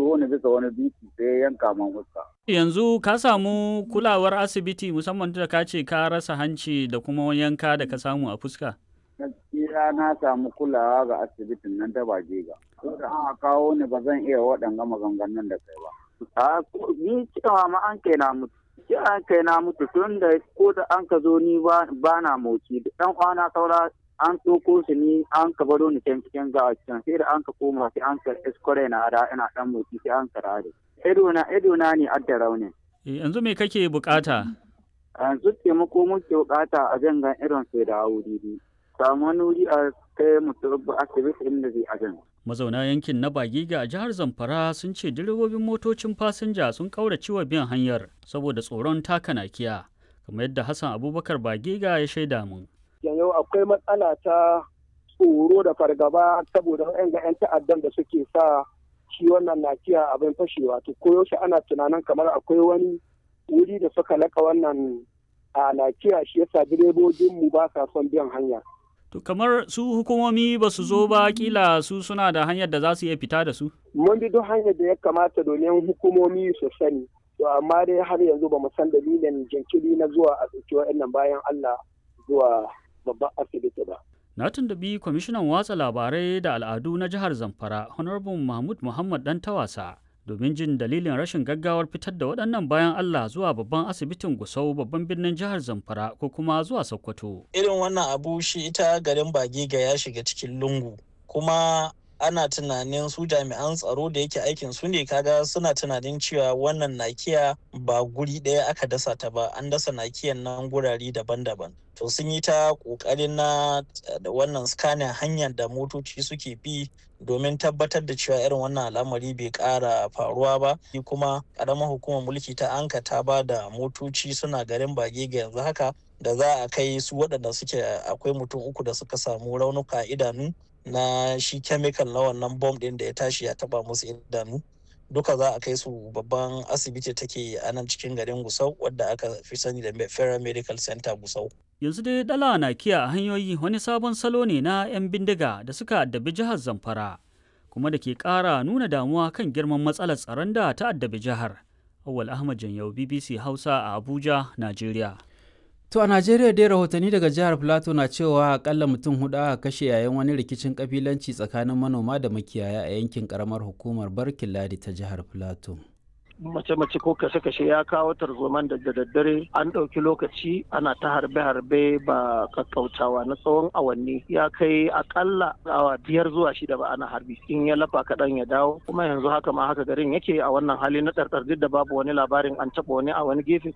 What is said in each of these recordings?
jeho ni bisa wani dutse sai ya yanka man fuska. Yanzu ka samu kulawar asibiti musamman da ka ce ka rasa hanci da kuma wani yanka da ka samu a fuska? Gaskiya na samu kulawa ga asibitin nan ta Bajega. Ko da an kawo ni ba zan iya waɗanga maganganun da kai ba. A ni cewa ma an kai na mutu. Cewa an kai na mutu tun da ko da an ka zo ni ba na motsi. Dan kwana saura an tsoko shi ni an ka baro ni can cikin gawa can sai da an ka koma sai an ka iskore na da ina dan motsi sai an ka rare. Ido na ido na ne adda raunin. Yanzu me kake bukata? Yanzu taimako muke bukata a jangan irin sai da wuri. Samu wani wuri a kai mutu asibiti inda zai ajin. Mazauna yankin na Bagiga a jihar Zamfara sun ce direbobin motocin fasinja sun kaurace wa biyan hanyar saboda tsoron taka nakiya. Kamar yadda Hassan Abubakar Bagiga ya shaida mun. yau akwai matsala ta tsoro da fargaba saboda yan ga 'yan ta'addan da suke sa shi wannan nakiya abin fashewa to koyaushe ana tunanin kamar akwai wani wuri da suka laka wannan a nakiya shi yasa direbobin mu ba sa son biyan hanya To kamar su hukumomi ba su zo ba kila su suna da hanyar da za su iya fita da su? mun bi duk hanyar da ya kamata domin hukumomi su sani to amma dai har yanzu ba mu san dalilin jinkiri na zuwa a ɗauki wa'annan bayan Allah zuwa babban asibiti ba. Na tuntubi kwamishinan watsa labarai da al'adu na jihar Zamfara, Honorable Mahmud Muhammad Dan Tawasa, domin jin dalilin rashin gaggawar fitar da waɗannan bayan Allah zuwa babban asibitin Gusau babban birnin jihar Zamfara ko kuma zuwa Sokoto. Irin wannan abu shi ita garin Bagiga ya shiga cikin lungu, kuma ana tunanin su jami'an tsaro da yake aikin su ne kaga suna tunanin cewa wannan nakiya ba guri ɗaya aka dasa ta ba an dasa nakiyan nan gurare daban-daban to sun yi ta ƙoƙarin na da wannan scanning hanyar da motoci suke bi domin tabbatar da cewa irin wannan al'amari bai ƙara faruwa ba kuma ƙaramar hukumar mulki ta anka ta ba da motoci suna garin bage ga yanzu haka da za a kai su waɗanda suke akwai mutum uku da suka samu raunuka idanu na shi chemical na wannan bom din da ya tashi ya taba musu idanu duka za a kai su babban asibiti take a nan cikin garin gusau wadda aka fi sani da federal medical center gusau Yanzu dai dala na kiya a hanyoyi wani sabon salo ne na 'yan bindiga da suka addabi jihar Zamfara, kuma da ke ƙara nuna damuwa kan girman matsalar tsaron da ta addabi jihar. Awal Ahmad Janyau BBC Hausa a Abuja, Najeriya. To a Najeriya dai rahotanni daga jihar Filato na cewa akalla mutum hudu aka kashe yayin wani rikicin kabilanci tsakanin manoma da makiyaya a yankin karamar hukumar Barkin Ladi ta jihar Filato. mace-mace ko kashe-kashe ya kawo tarzoman da daddare an ɗauki lokaci ana ta harbe-harbe ba kakkautawa na tsawon awanni ya kai akalla awa biyar zuwa shida ba ana harbi in ya lafa kaɗan ya dawo kuma yanzu haka ma haka garin yake a wannan hali na ɗarɗar duk da babu wani labarin an taɓa wani a wani gefe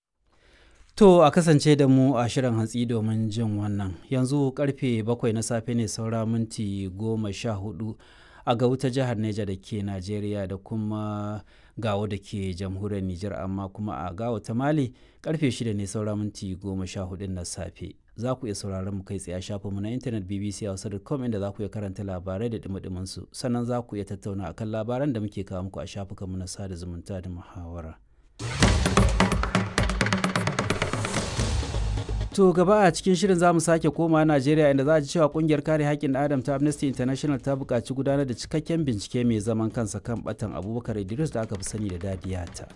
To a kasance da mu a shirin hantsi domin jin wannan yanzu karfe bakwai na safe ne saura minti goma sha hudu a ga wuta jihar Neja da ke Najeriya da kuma gawo da ke jamhuriyar Nijar amma kuma a gawo ta Mali karfe shida ne saura minti goma sha hudu na safe. Za ku iya sauraron mu kai tsaye a shafinmu na intanet BBC Hausa.com inda za ku iya karanta labarai da dumi su sannan za ku iya tattauna akan labaran da muke kawo muku a shafukanmu na sada zumunta da muhawara. To gaba a cikin shirin za mu sake koma Najeriya inda za a ji cewa kungiyar kare haƙƙin Adam ta Amnesty International ta buƙaci gudanar da cikakken bincike mai zaman kansa kan batan Abubakar Idris da aka fi sani da Dadiyata.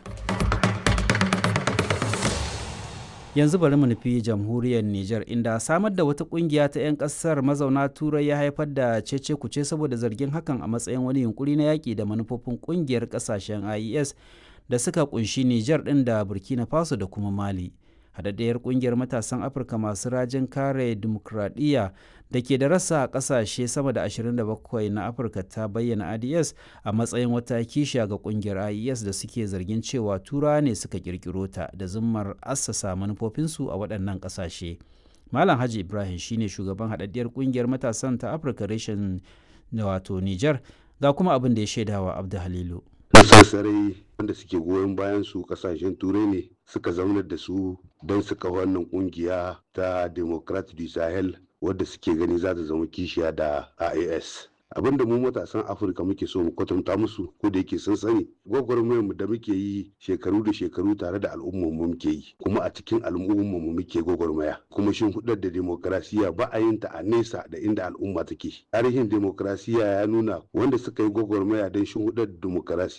Yanzu bari mu nufi jamhuriyar Nijar inda samar da wata kungiya ta 'yan ƙasar mazauna Turai ya haifar da cece kuce saboda zargin hakan a matsayin wani yunkuri na yaƙi da manufofin kungiyar ƙasashen IES da suka kunshi Nijar ɗin da Burkina Faso da kuma Mali. haɗaɗɗiyar ƙungiyar matasan afirka masu rajin kare dimokuraɗiyya da ke da rasa a ƙasashe sama da 27 na afirka ta bayyana ads a matsayin wata kishiya ga ƙungiyar ies da suke zargin cewa tura ne suka ƙirƙiro ta da zummar assasa manufofinsu a waɗannan ƙasashe malam haji ibrahim shine shugaban haɗaɗɗiyar ƙungiyar matasan ta afirka reshen wato niger ga kuma abin da ya shaidawa abdu halilu sassarai wanda suke goyon bayan su kasashen turai ne suka zaunar da su don su kafa wannan kungiya ta democrat du sahel wadda suke gani za ta zama kishiya da ias abin da mu matasan afirka muke so mu kwatanta musu ko da yake sun sani gwagwarmayar mu da muke yi shekaru da shekaru tare da al'ummar mu muke yi kuma a cikin al'ummar mu muke gwagwarmaya kuma shin hudar da demokrasiya ba a yin ta a nesa da inda al'umma take tarihin demokrasiya ya nuna wanda suka yi gwagwarmaya don shin hudar demokrasiya